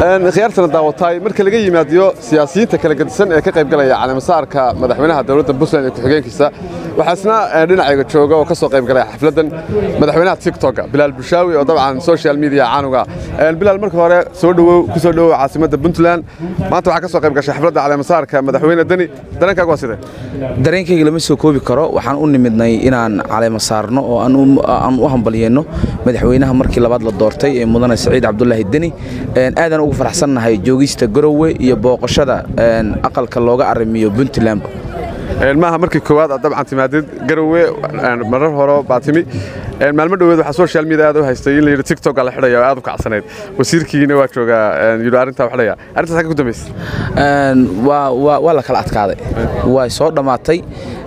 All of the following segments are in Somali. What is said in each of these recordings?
khiyaartana daawataay marka laga yimaadiyo siyaasiyiinta kala gedisan ee ka qaybgalaya caleemasaarka madaxweynaha dowladda puntland ee ku-xigeenkiisa waxaasna dhinacayga jooga oo ka soo qaybgalaya xafladdan madaxweynaha tiktoka bilaal bushaawi oo dabcan social media caanuga bilaal marka hore soo dhowow ku soo dhowow caasimadda puntland maanta waxaa ka soo qayb gashay xafladda caleemasaarka madaxweyne deni dareenkaaga waa sidee dareenkayga lama soo koobi karo waxaan u nimidnay inaan caleema saarno oo aan u hambalyeeno madaxweynaha markii labaad la doortay ee mudane saciid cabdulaahi deni aadaan ugu faraxsannahay joogista garowe iyo booqashada aqalka looga arrimiyo puntland maaha markii koowaad aad dabcan timaadid garowe marar hore baa timi maalmo dhoweed waxaa social media aad u haystay in la yidhi tiktok la xidhaya oo aad u kacsanayd wasiirkiina waa joogaa yidhi arrintaa xidhaya arrintaas xagga ku dambaysa waa la kala adkaaday way soo dhammaatay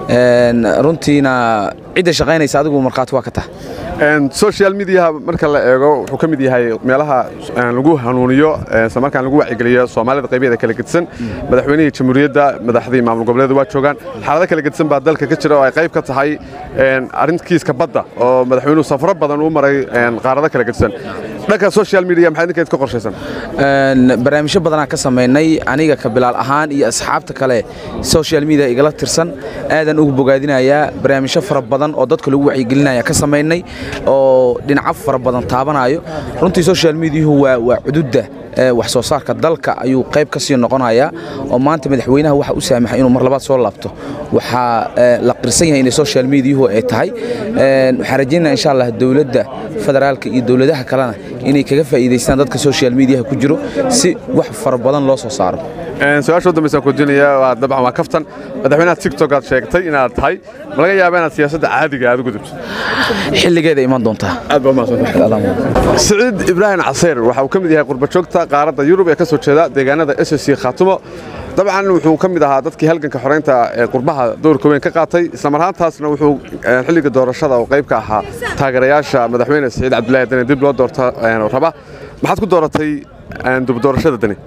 runtiina cidda shaqaynaysa adigu markhaati waa ka tah social mediaha marka la eego wuxuu ka mid yahay meelaha lagu hanuuniyo isla markaan lagu wacigeliyo soomaalida qaybaheeda kala gedsan madaxweynihii jamhuuriyadda madaxdii maamul goboleeda waa joogaan xaalado kala gedsan baa dalka ka jira oo ay qayb ka tahay arrinkiiska badda oo madaxweynuhu safro badan uu maray qaarado kala gedsan dhanka social media maxaa idinkeed ka qorshaysan barnaamijyo badanaa ka samaynay aniga ka bilaal ahaan iyo asxaabta kale social media igala tirsan aadan ugu bogaadinayaa barnaamijyo fara badan oo dadka lagu wacyigelinaya ka samaynay oo dhinaco fara badan taabanayo runtii social mediahu waa cududda wax soo saarka dalka ayuu qayb ka sii noqonayaa oo maanta madaxweynaha waxa u saamaxay inuu mar labaad soo laabto waxaa la qirsan yahay inay social mediahu ay tahay waxaan rajaynaya insha allah dowladda federaalka iyo dowladaha kalena inay kaga faa'iidaystaan dadka social mediaha ku jiro si wax fara badan loo soo saaro su-aasha u dambaysa kudinaya waa dabcan waa kaftan madaxweynaha tiktok aad sheegtay inaad tahay ma laga yaaba inaad siyaasadda caadiga aad u gudubto xilligeeda iman doontaa aad baa umahadsantahay siciid ibraahim caseyr waxa uu ka mid yahay qurbajoogta qaaradda yurub ee ka soo jeeda deegaanada s c khaatumo dabcan wuxuu ka mid ahaa dadkii halganka xoreynta ee qurbaha dowrka weyn ka qaatay islamar ahaantaasna wuxuu xilliga doorashada oo qayb ka ahaa taageerayaasha madaxweyne siciid cabdulaahi deni dib loo doorta raba maxaad ku dooratay dib doorashada deni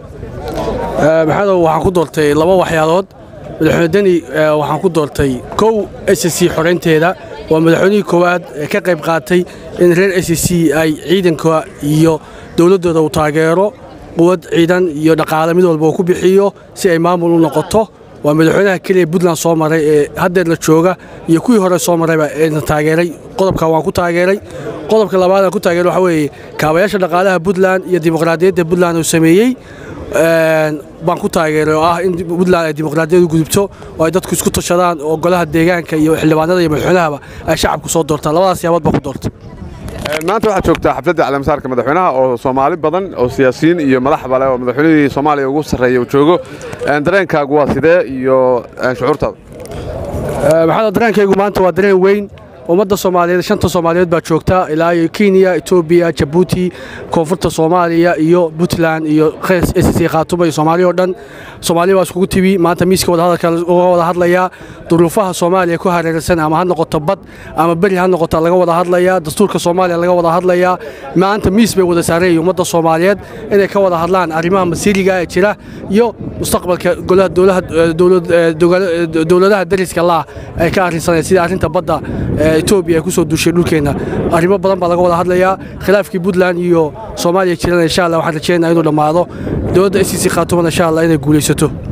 maxadow waxaan ku doortay laba waxyaalood madaxweyne deni waxaan ku doortay kow s c xoraynteeda waa madaxweynihii koowaad ee ka qayb qaatay in reer s c ay ciidanka iyo dowladdooda uu taageero quwad ciidan iyo dhaqaale mid walba uu ku bixiyo si ay maamul u noqoto waa madaxweynaha keliya puntland soo maray ee haddeerna jooga iyo kuwii hore soo marayba eena taageeray qodobka waan ku taageeray qodobka labaad aan ku taageeray waxaa weeye kaabayaasha dhaqaalaha puntland iyo dimuqraadiyadda puntland uu sameeyey baan ku taageeray oo ah in puntland ay dimuqraadiyadu gudubto oo ay dadku isku tashadaan oo golaha deegaanka iyo xildhibaanada iyo madaxweynahaba ay shacabku soo doortaan labadaas yaabood baan ku doortay maanta waxaad joogtaa xafladda caleemasaarka madaxweynaha oo soomaali badan oo siyaasiyiin iyo madaxba leh oo madaxweynihii soomaaliya ugu sarreeya uu joogo dareenkaagu waa sidee iyo shucuurtaada maxaa dareenkaygu maanta waa dareen weyn ummadda soomaaliyeed shanta soomaaliyeed baa joogta ilaa iyo kenya etoobiya jabuuti koonfurta soomaaliya iyo puntland iyo s c khaatuma iyo soomaaliya oo dhan soomaaliya waa iskugu tibi maanta miiska wadahadalka uga wada hadlayaa duruufaha soomaaliya ku hareeraysan ama ha noqoto bad ama beri ha noqota laga wada hadlayaa dastuurka soomaaliya laga wada hadlayaa maanta miis bay wada saareen ummadda soomaaliyeed inay ka wada hadlaan arrimaha masiiriga ee jira iyo mustaqbalka dowladaha dariska laah ay ka arrinsaneen sida arrinta badda etoobiya ay ku soo duushay dhulkeenna arrimo badan baa laga wada hadlayaa khilaafkii puntland iyo soomaaliya jirana insha allah waxaan rajeynaa inuu dhammaado dowladda s c khaatumana insha allah inay guulaysato